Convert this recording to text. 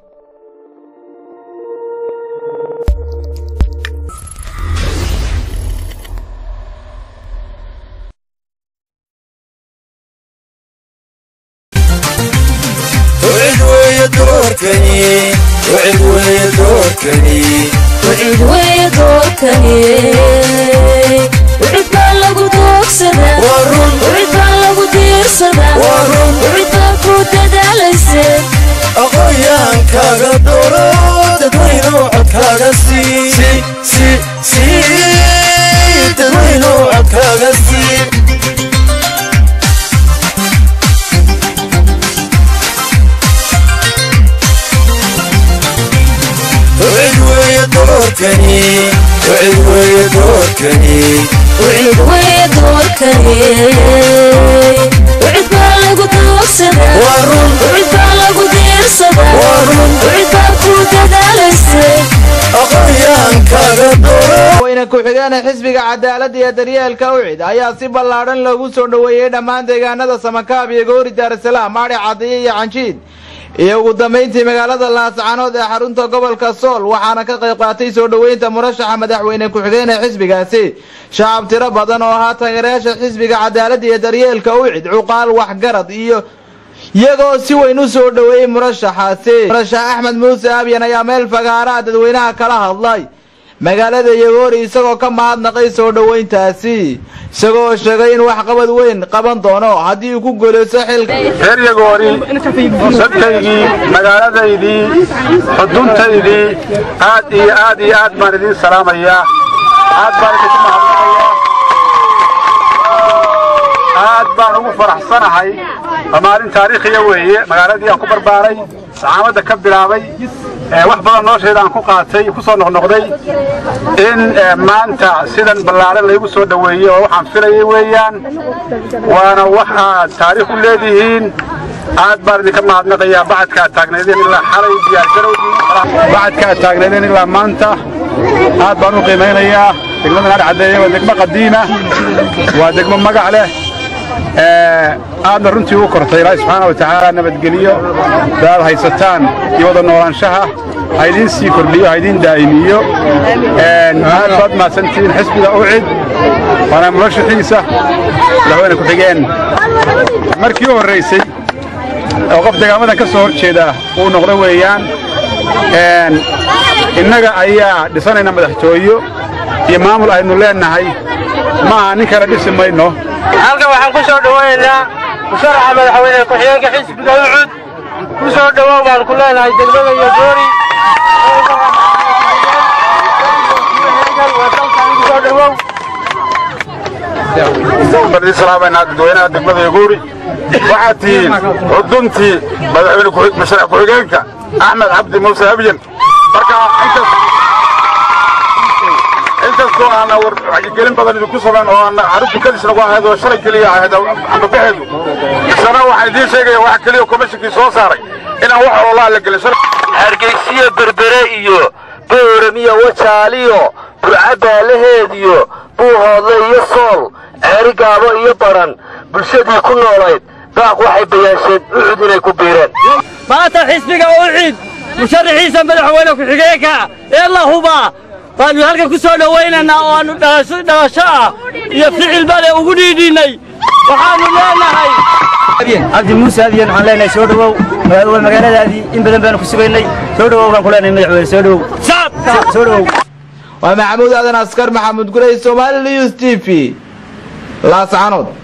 wcid wey doorkani wcid baa lagu doogsadaa wcid baa lagu diirsadaa wcid baa ku dadaalayse aqoonyaankaaga dooro dadweynow codkaaga sii dadweynow codkaaga sii wcid weeye doorkani wcid weeye doorkani wcid wey doorkani wcid baa lagu doogsadaa wcid baa lagu diirsadaa wcid baa ku dadaalayse aqoonyaankaaga dooro weyne ku-xigeenee xisbiga cadaaladda iyo daryeelka ucid ayaa si ballaadhan loogu soo dhoweeyey dhammaan deegaanada samakaab iyo goori daarasalaam maadhi cadiye iyo canjiid iyo ugu dambayntii magaalada laascanood ee xarunta gobolka sool waxaana ka qayb qaatay soo dhoweynta murashaxa madaxweyne ku-xigeen ee xisbigaasi shacab tiro badan oo ahaa taageerayaasha xisbiga cadaaladda iyo daryeelka ucid cuqaal waxgarad iyo iyagoo si weyn u soo dhoweeyey murashaxaasi murashax axmed muuse abyan ayaa meel fagaaraha dadweynaha kala hadlay magaalada yagoori isagoo ka mahadnaqay soo dhoweyntaasi isagoo sheegay in waxqabad weyn qaban doono haddii uu ku guulaysto xilka reer yagoori sadkaygii magaaladaydii xuduntaydii aad iyo aad iyo aad baan idiin salaamayaa aad baan idinku mahadnaqayaa aad baan ugu faraxsanahay waa maalin taariikhiya weeye magaaladii aan ku barbaaray saxaamadda ka bilaabay ee wax badan noloshayda aan ku qaatay ku soo noqnoqday in maanta sidan ballaaran laygu soo dhoweeyey oo waxaan filayay weeyaan waana wax aad taariikh u leedihiin aad baan idinka mahadnaqayaa bacadka aad taagnaydeen ilaa xalay diyaargarowdii bacadka aad taagnaydeen ilaa maanta aad baan u qiimaynayaa degmadan aad caddeeye waa degmo qadiima waa degmo magac leh aadna runtii u kortay ilaahay subxaana wa tacaala nabadgeliyo daad haysataan iyo wada noolaanshaha ha idiin sii kordhiyo ha idiin daa'imiyo aad baad mahadsantihiin xisbiga ucid waana murashaxiisa madaxweyne ku-xigeen markii u horraysay oo qof degaamadan ka soo hor jeeda uu noqdo weeyaan innaga ayaa dhisanayna madaxtooyo iyo maamul aynu leennahay ma aha nin kale dhisi mayno halkan waxaan ku soo dhowaynaynaa musharaxa madaxweyne ku-xigeenka xisbiga ucud ku soo dhowow baan ku leenahay degmada iyo goori bardii salaamayna dadweynaha degmada yaguuri waxaad tihiin xuduntii madaxweyne musharax ku-xigeenka axmed cabdi muuse abyan marka inkastoo aana wacyigelin badan idinku samayn oo aana xaruntu kadis nagu ahayd oo shalay keliya ahayd ambabaxeedu isana waxaan idiin sheegaya wax keliya komishinkii soo saaray inaan wax ololaa la gelin hargeysiyo berbere iyo booramiyo wajaaliyo burcabaalaheed iyo buuhoodle iyo sool ceerigaabo iyo baran bulshadii ku noolayd daaq waxay bayaasheen ucud inay ku biireen maanta xisbiga ucid musharaxiisa madaxweyne ku-xigeenka ee la hubaa baannu halkan ku soo dhowaynaynaa oo aannu dhalasho ah iyo ficil bale ugu dhiidhiinnay waxaannu leenahay cabdi muuse abyan waxaan leenahay soo dhowow magaaladaadii in badan baanu ku sugaynay soo dhowow baan ku leenahay madaxweyne soo dhowow soo dhowow waa maxamuud aadan askar maxamuud gurey somaali news t v laascanood